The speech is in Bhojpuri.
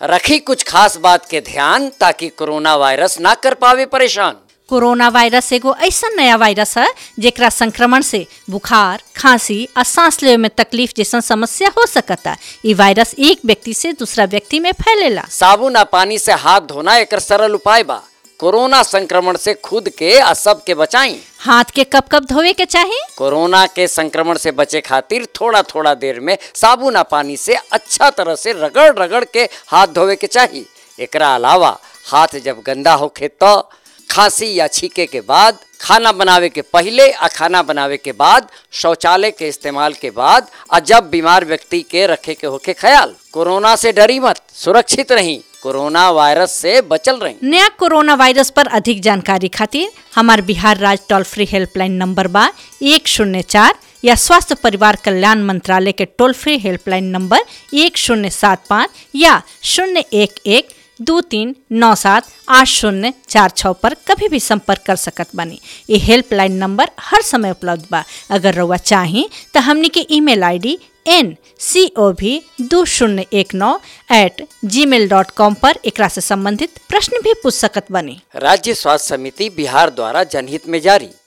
रखी कुछ खास बात के ध्यान ताकि कोरोना वायरस ना कर पावे परेशान कोरोना वायरस एगो ऐसा नया वायरस है जेकरा संक्रमण से बुखार खांसी और सांस लेवे में तकलीफ जैसन समस्या हो सकता ई वायरस एक व्यक्ति से दूसरा व्यक्ति में फैलेला साबुन आ पानी से हाथ धोना एक सरल उपाय बा कोरोना संक्रमण से खुद के आ सब के बचाई हाथ के कब कब धोवे के चाही कोरोना के संक्रमण से बचे खातिर थोड़ा थोड़ा देर में साबुन आ पानी से अच्छा तरह से रगड़ रगड़ के हाथ धोवे के चाहिए एकरा अलावा हाथ जब गंदा होखे तो खांसी या छीके के बाद खाना बनावे के पहले आ खाना बनावे के बाद शौचालय के इस्तेमाल के बाद आ जब बीमार व्यक्ति के रखे के होके ख्याल कोरोना से डरी मत सुरक्षित रही कोरोना वायरस से बचल रही नया कोरोना वायरस पर अधिक जानकारी खातिर हमार बिहार राज्य टोल फ्री हेल्पलाइन नंबर बा एक शून्य चार या स्वास्थ्य परिवार कल्याण मंत्रालय के टोल फ्री हेल्पलाइन नंबर एक शून्य सात पाँच या शून्य एक एक दो तीन नौ सात आठ शून्य चार छः पर कभी भी संपर्क कर सकत बानी ये हेल्पलाइन नंबर हर समय उपलब्ध बा अगर रउआ चाही तो हमनी के email ID N C O भी दो शून्य एक नौ एट जी मेल डॉट कॉम पर एकरा से संबंधित प्रश्न भी पूछ सकत बनी राज्य स्वास्थ्य समिति बिहार द्वारा जनहित में जारी